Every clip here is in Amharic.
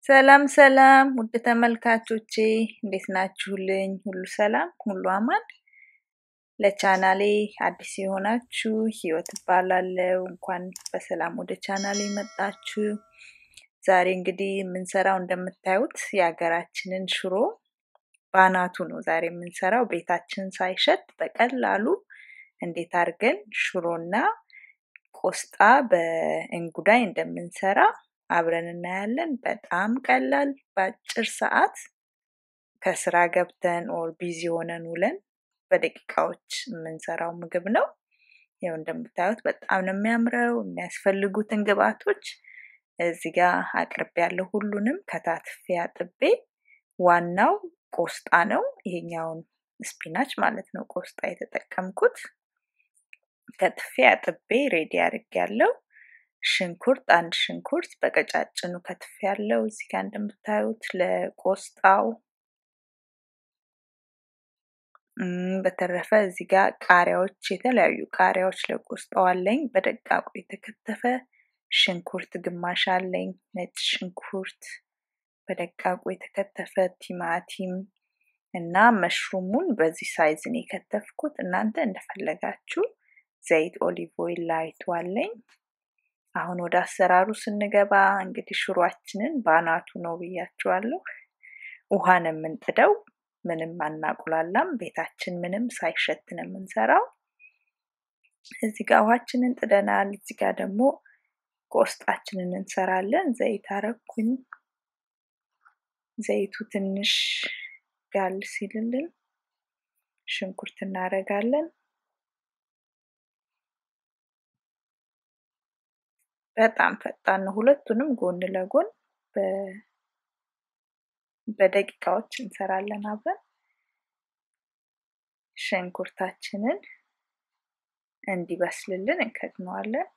ሰላም ሰላም ውድ ተመልካቾቼ እንዴት ናችሁልኝ? ሁሉ ሰላም፣ ሁሉ አማን። ለቻናሌ አዲስ የሆናችሁ ህይወት እባላለሁ። እንኳን በሰላም ወደ ቻናሌ መጣችሁ። ዛሬ እንግዲህ የምንሰራው እንደምታዩት የሀገራችንን ሽሮ ባናቱ ነው ዛሬ የምንሰራው። ቤታችን ሳይሸት በቀላሉ እንዴት አድርገን ሽሮና ቆስጣ በእንጉዳይ እንደምንሰራ አብረን እናያለን። በጣም ቀላል በአጭር ሰዓት ከስራ ገብተን ኦር ቢዚ ሆነን ውለን በደቂቃዎች የምንሰራው ምግብ ነው። ይኸው እንደምታዩት በጣም ነው የሚያምረው። የሚያስፈልጉትን ግብአቶች እዚህ ጋር አቅርቤ ያለው ሁሉንም ከታትፌ አጥቤ፣ ዋናው ቆስጣ ነው። ይሄኛውን ስፒናች ማለት ነው ቆስጣ የተጠቀምኩት። ከትፌ አጥቤ ሬዲ አድርጌ ያለው ሽንኩርት አንድ ሽንኩርት በቀጫጭኑ ከትፍ ያለው እዚህ ጋር እንደምታዩት ለቆስጣው። በተረፈ እዚህ ጋር ቃሪያዎች፣ የተለያዩ ቃሪያዎች ለቆስጣው አለኝ። በደቃቁ የተከተፈ ሽንኩርት ግማሽ አለኝ። ነጭ ሽንኩርት በደቃቁ የተከተፈ ቲማቲም እና መሽሩሙን በዚህ ሳይዝ ነው የከተፍኩት። እናንተ እንደፈለጋችሁ ዘይት ኦሊቭ ኦይል ላይቱ አለኝ። አሁን ወደ አሰራሩ ስንገባ እንግዲህ ሽሯችንን ባናቱ ነው ብያችኋለሁ። ውሃ ነው የምንጥደው፣ ምንም አናቁላላም። ቤታችን ምንም ሳይሸት ነው የምንሰራው። እዚህ ጋር ውሃችንን ጥደናል። እዚህ ጋር ደግሞ ቆስጣችንን እንሰራለን። ዘይት አረኩኝ። ዘይቱ ትንሽ ጋል ሲልልን ሽንኩርት እናደርጋለን። በጣም ፈጣን ነው። ሁለቱንም ጎን ለጎን በደቂቃዎች እንሰራለን አብረን። ሽንኩርታችንን እንዲበስልልን እንከድነዋለን።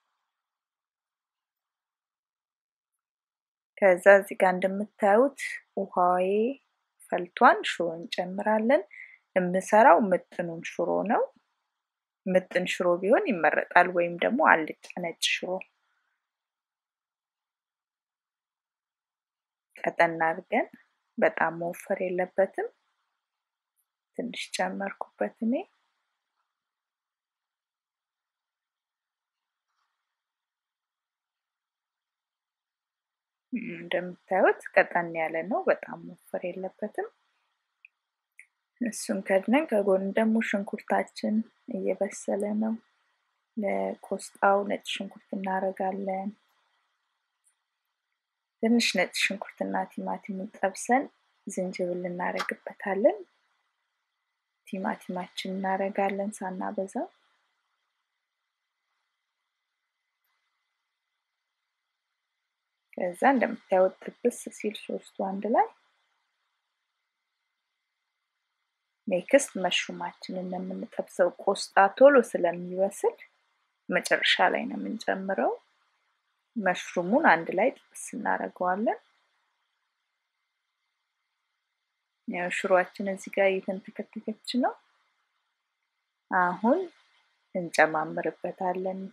ከዛ እዚህ ጋር እንደምታዩት ውሃዬ ፈልቷን ሽሮ እንጨምራለን። የምሰራው ምጥኑን ሽሮ ነው። ምጥን ሽሮ ቢሆን ይመረጣል፣ ወይም ደግሞ አልጫ ነጭ ሽሮ ቀጠን አድርገን በጣም መወፈር የለበትም። ትንሽ ጨመርኩበት እኔ። እንደምታዩት ቀጠን ያለ ነው፣ በጣም መወፈር የለበትም። እሱን ከድነን ከጎን ደግሞ ሽንኩርታችን እየበሰለ ነው። ለቆስጣው ነጭ ሽንኩርት እናደርጋለን። ትንሽ ነጭ ሽንኩርትና ቲማቲምን ጠብሰን ዝንጅብል እናደርግበታለን። ቲማቲማችን እናደርጋለን ሳናበዛ። ከዛ እንደምታዩት ጥብስ ሲል ሶስቱ አንድ ላይ ኔክስት መሽሩማችንን የምንጠብሰው ቆስጣ ቶሎ ስለሚበስል መጨረሻ ላይ ነው የምንጨምረው። መሽሩሙን አንድ ላይ ጥብስ እናደርገዋለን። ያው ሽሮአችን እዚህ ጋር እየተንተከተከች ነው። አሁን እንጨማምርበታለን።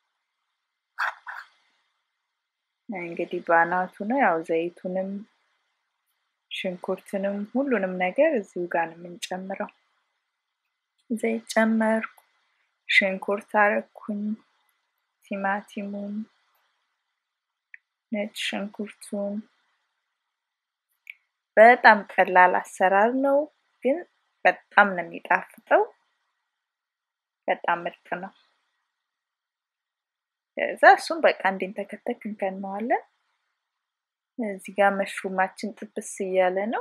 እንግዲህ ባናቱ ነው ያው ዘይቱንም ሽንኩርትንም ሁሉንም ነገር እዚሁ ጋር ነው የምንጨምረው። ዘይት ጨመርኩ፣ ሽንኩርት አረኩኝ፣ ቲማቲሙን ነጭ ሽንኩርቱን። በጣም ቀላል አሰራር ነው፣ ግን በጣም ነው የሚጣፍጠው። በጣም ምርጥ ነው። ከዛ እሱም በቃ እንዲንተከተክ እንከነዋለን። እዚህ ጋር መሽሩማችን ጥብስ እያለ ነው።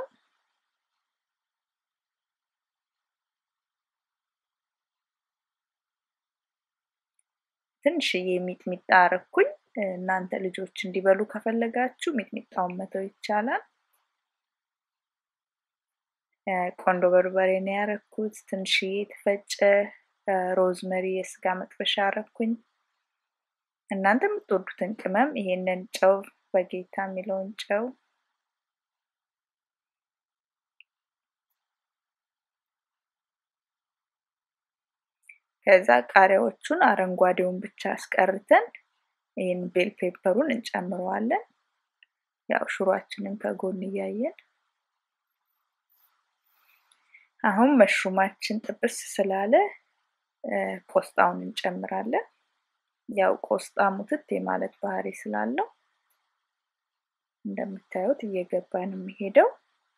ትንሽዬ ሚጥሚጣ አረኩኝ። እናንተ ልጆች እንዲበሉ ከፈለጋችሁ ሚጥሚጣውን መተው ይቻላል። ቆንዶ በርበሬ ነው ያረኩት። ትንሽዬ የተፈጨ ሮዝመሪ የስጋ መጥበሻ አረኩኝ። እናንተ የምትወዱትን ቅመም ይሄንን ጨው በጌታ የሚለውን ጨው ከዛ ቃሪያዎቹን አረንጓዴውን ብቻ አስቀርተን ይህን ቤል ፔፐሩን እንጨምረዋለን። ያው ሽሮአችንን ከጎን እያየን አሁን መሽሩማችን ጥብስ ስላለ ቆስጣውን እንጨምራለን። ያው ቆስጣ ሙትት የማለት ባህሪ ስላለው እንደምታዩት እየገባ ነው የሚሄደው።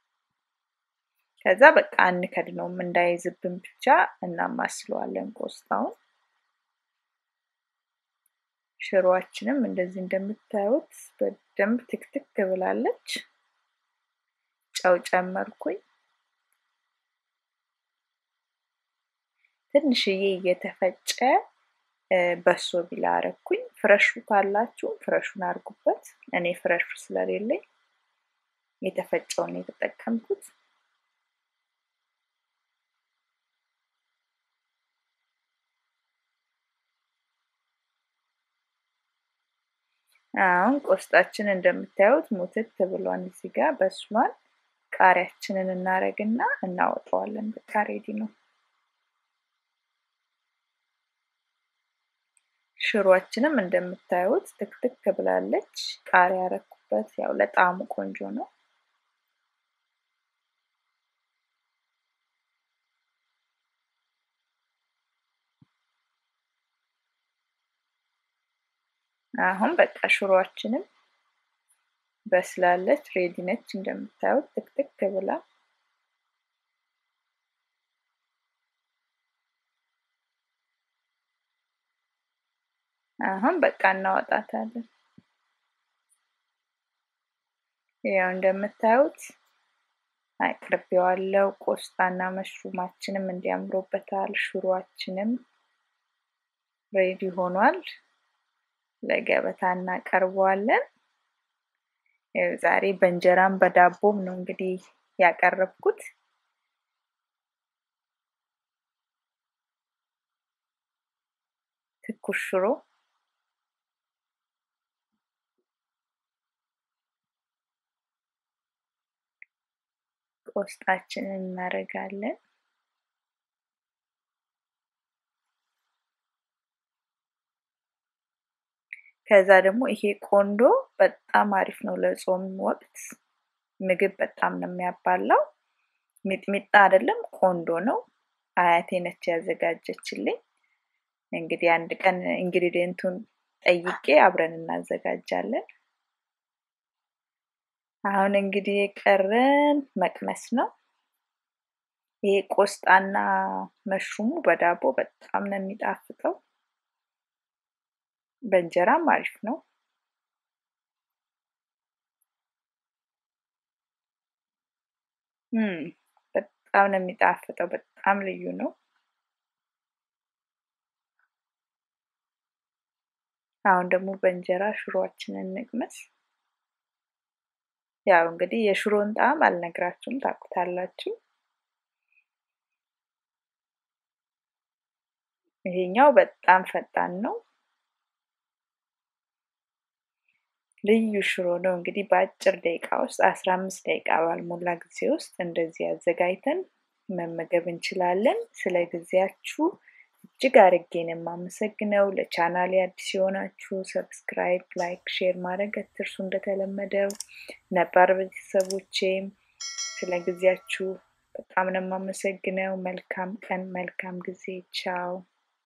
ከዛ በቃ አንከድነውም እንዳይዝብን ብቻ እናማስለዋለን ቆስጣውን። ሽሮአችንም እንደዚህ እንደምታዩት በደንብ ትክትክ ብላለች። ጨው ጨመርኩኝ። ትንሽዬ እየተፈጨ በሶ ቢላ አረኩኝ። ፍረሹ ካላችሁ ፍረሹን አድርጉበት። እኔ ፍረሹ ስለሌለኝ የተፈጨውን የተጠቀምኩት። አሁን ቆስጣችን እንደምታዩት ሙትት ብሏን እዚህ ጋር በስሏል። ቃሪያችንን እናረግና እናወጣዋለን። በቃ ሬዲ ነው። ሽሮአችንም እንደምታዩት ትክትክ ብላለች። ቃሪያ ያረኩበት ያው ለጣዕሙ ቆንጆ ነው። አሁን በቃ ሽሮአችንም በስላለች ሬዲ ነች። እንደምታዩት ትክትክ ብላ አሁን በቃ እናወጣታለን። ያው እንደምታዩት አቅርቤዋለሁ። ቆስጣና መሽሩማችንም እንዲያምሮበታል። ሽሮአችንም ሬዲ ሆኗል። ለገበታ እናቀርበዋለን። ዛሬ በእንጀራም በዳቦም ነው እንግዲህ ያቀረብኩት። ትኩስ ሽሮ ቆስጣችንን እናደርጋለን። ከዛ ደግሞ ይሄ ቆንዶ በጣም አሪፍ ነው ለጾም ወቅት ምግብ በጣም ነው የሚያባላው። ሚጥሚጣ አይደለም ቆንዶ ነው። አያቴ ነች ያዘጋጀችልኝ። እንግዲህ አንድ ቀን ኢንግሪዲየንቱን ጠይቄ አብረን እናዘጋጃለን። አሁን እንግዲህ የቀረን መቅመስ ነው። ይሄ ቆስጣና መሽሩሙ በዳቦ በጣም ነው የሚጣፍጠው። በእንጀራም አሪፍ ነው። በጣም ነው የሚጣፍጠው። በጣም ልዩ ነው። አሁን ደግሞ በእንጀራ ሽሮአችንን እንቅመስ። ያው እንግዲህ የሽሮን ጣዕም አልነግራችሁም፣ ታውቁታላችሁ። ይሄኛው በጣም ፈጣን ነው። ልዩ ሽሮ ነው። እንግዲህ በአጭር ደቂቃ ውስጥ አስራ አምስት ደቂቃ ባልሞላ ጊዜ ውስጥ እንደዚህ አዘጋጅተን መመገብ እንችላለን። ስለ ጊዜያችሁ እጅግ አርጌ ነው የማመሰግነው። ለቻናሌ አዲስ የሆናችሁ ሰብስክራይብ፣ ላይክ፣ ሼር ማድረግ አትርሱ። እንደተለመደው ነባር ቤተሰቦቼም ስለ ጊዜያችሁ በጣም ነው የማመሰግነው። መልካም ቀን፣ መልካም ጊዜ። ቻው